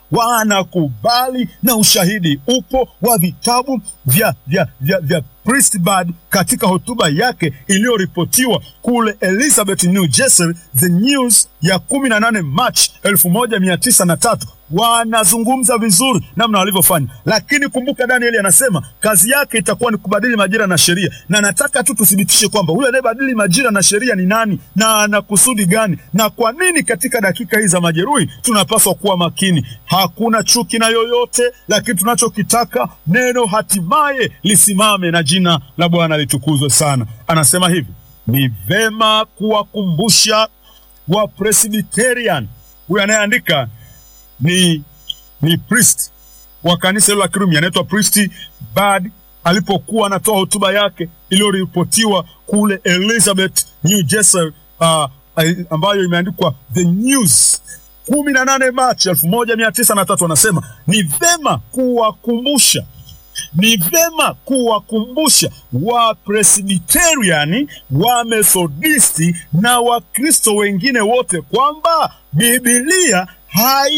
wanakubali na ushahidi upo wa vitabu vya, vya, vya, vya Priestbard katika hotuba yake iliyoripotiwa kule Elizabeth, New Jersey, The News ya kumi na nane March elfu moja mia tisa na tatu wanazungumza vizuri namna walivyofanya, lakini kumbuka, Danieli anasema kazi yake itakuwa ni kubadili majira na sheria, na nataka tu tuthibitishe kwamba huyo anayebadili majira na sheria ni nani na ana kusudi gani, na kwa nini. Katika dakika hizi za majeruhi tunapaswa kuwa makini. Hakuna chuki na yoyote, lakini tunachokitaka neno hatimaye lisimame na jina la Bwana litukuzwe sana. Anasema hivi, ni vema kuwakumbusha wa Presbyterian. Huyu anayeandika ni ni priest wa kanisa hilo la Kirumi anaitwa Priest Bard, alipokuwa anatoa hotuba yake iliyoripotiwa kule Elizabeth, New Jersey, uh, ambayo imeandikwa The News kumi na nane Machi elfu moja mia tisa na tatu anasema ni vema kuwakumbusha ni vema kuwakumbusha Wapresbiteriani, Wamethodisti na Wakristo wengine wote kwamba Bibilia hai